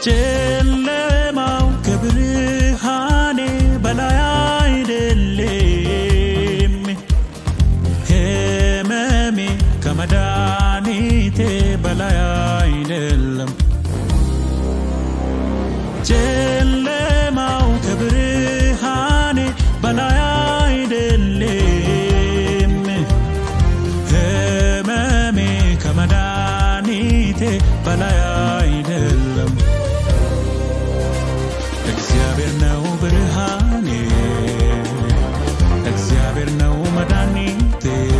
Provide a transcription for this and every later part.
ጨለማው ከብርሃኔ በላይ አይደለም፣ ህመሜ ከመድኃኒቴ በላይ አይደለም። ጨለማው ከብርሃኔ በላይ አይደለም፣ ህመሜ ከመድኃኒቴ በላይ አይደለም። እግዚአብሔር ነው ብርሃኔ፣ እግዚአብሔር ነው መድኃኒቴ፣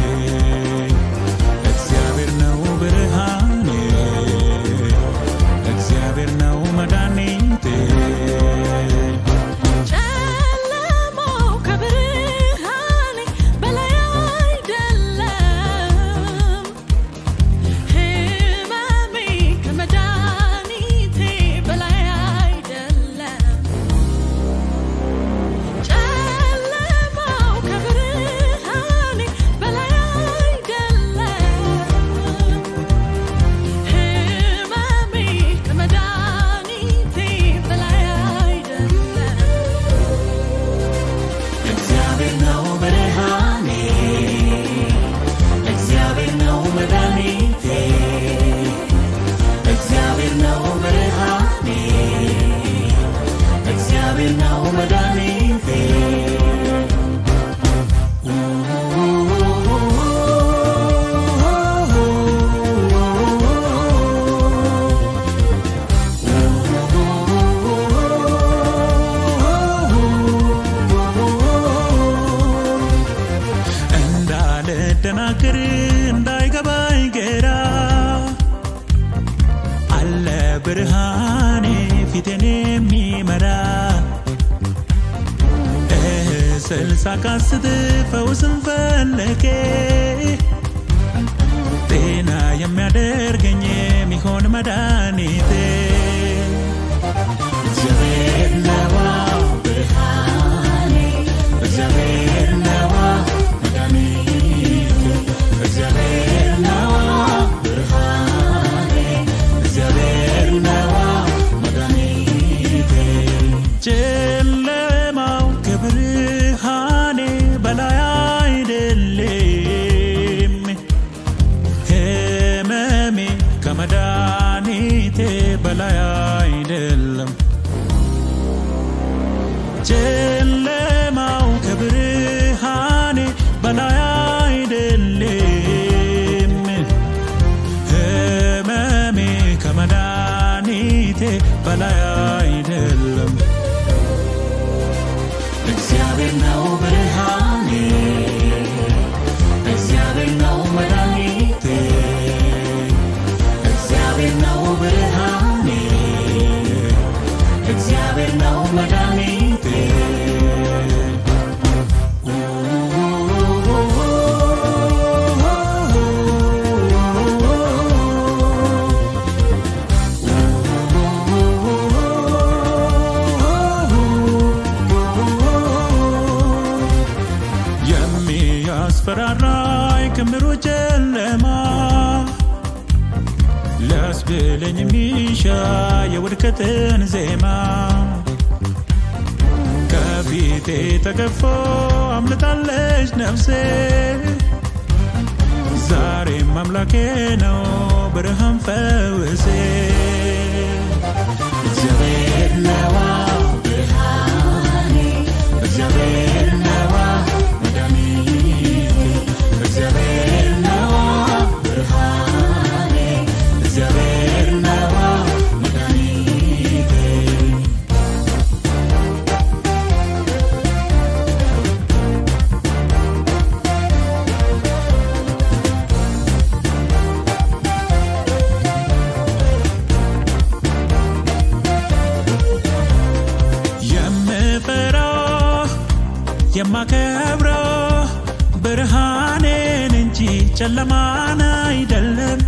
እግዚአብሔር ነው ብርሃኔ፣ እግዚአብሔር ነው መድኃኒቴ። ጨለማው ከብርሃኔ በላይ አይደለም፣ ህመሜ ከመድኃኒቴ በላይ አይደለም። ጨለማው ከብርሃኔ በላይ አይደለም፣ ህመሜ ከመድኃኒቴ በላይ አይደለም። እግዚአብሔር ነው ብርሃኔ፣ እግዚአብሔር ነው መድኃኒቴ፣ እግዚአብሔር ነው ብርሃኔ፣ እግዚአብሔር ነው መድኃኒቴ። እንዳልደናግር እንዳይገባኝ ግራ አለ ብርሃኔ ፊቴን የሚመራ እስል ሳቃስት ፈውስን ፈለጌ ጤና የሚያደርገኝ የሚሆን መድኃኒቴ እግዚአብሔር ነዋ ብርሃኔ እግዚአብሔር ነዋ መድኃኒቴ እግዚአብሔር ነዋ ብርሃኔ እግዚአብሔር ነዋ መድኃኒቴ ጨለማው ከብርሃኔ በላይ አይደለም ህመሜ ከመድኃኒቴ በላይ አይደለም። ጨለማው ከብርሃኔ በላይ አይደለም፣ ህመሜ ከመድኃኒቴ በላይ አይደለም። እግዚአብሔር ነው ብርሃኔ፣ እግዚአብሔር ነው መድኃኒቴ፣ እግዚአብሔር ነው ብርሃኔ፣ እግዚአብሔር ነው መድኃኒቴ። የሚያስፈራራኝ ክምሩ ጨለማ ሊያስብለኝ የሚሻ የውድቀትን ዜማ ከፊቴ ተገፎ አምልጣለች ነፍሴ ዛሬም አምላኬ ነው ብርሃን ፈውሴ እግዚአብሔር ነዋ ብርሃኔ እግዚአብሔር ነዋ መድኃኒቴ እግዚአብሔር ነዋ ብርሃኔ እግዚአብሔር ነዋ መድኃኒቴ የምፈራው የማከብረው ብርሃኔን እንጂ ጨለማን አይደለም።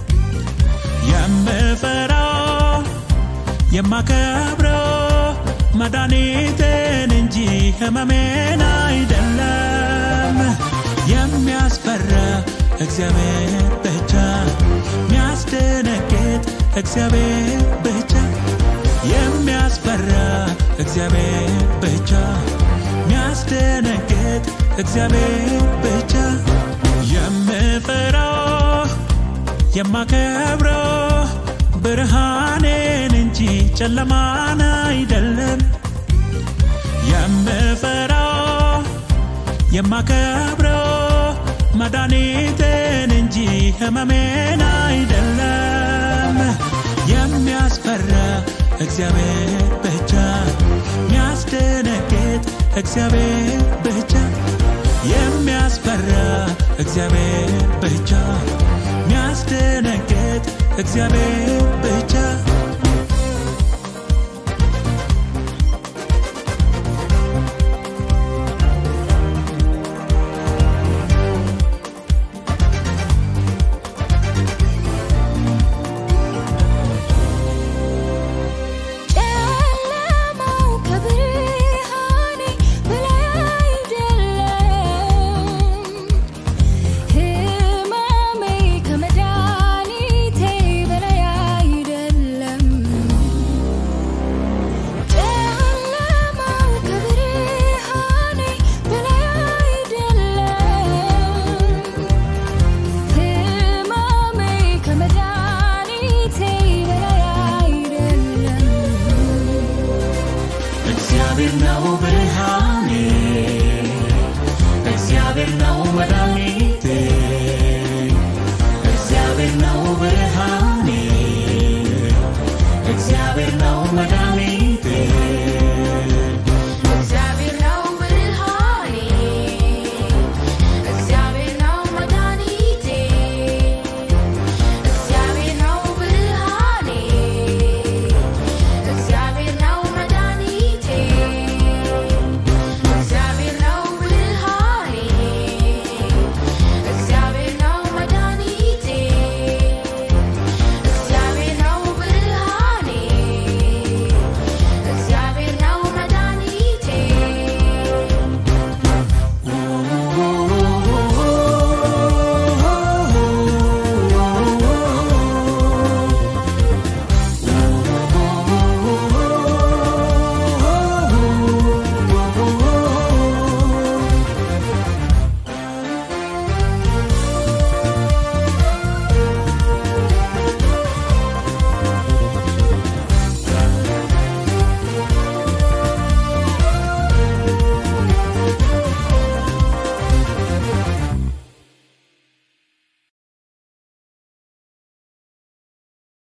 የምፈራው የማከብረው መድኃኒቴን እንጂ ህመሜን አይደለም። የሚያስፈራ እግዚአብሔር ብቻ፣ የሚያስደነግጥ እግዚአብሔር ብቻ የሚያስፈራ እግዚአብሔር ብቻ የሚያስደነግጥ እግዚአብሔር ብቻ የምፈራው የማከብረው ብርሃኔን እንጂ ጨለማን አይደለም የምፈራው የማከብረው መድኃኒቴን እንጂ ህመሜን አይደለም የሚያስፈራ እግዚአብሔር ብቻ የሚያስደነግጥ እግዚአብሔር ብቻ የሚያስፈራ እግዚአብሔር ብቻ የሚያስደነግጥ እግዚአብሔር ብቻ ጨለማው ከብርሃኔ በላይ አይደለም፣ ህመሜ ከመድኃኒቴ በላይ አይደለም። ጨለማው ከብርሃኔ በላይ አይደለም፣ ህመሜ ከመድኃኒቴ በላይ አይደለም። እግዚአብሔር ነው ብርሃን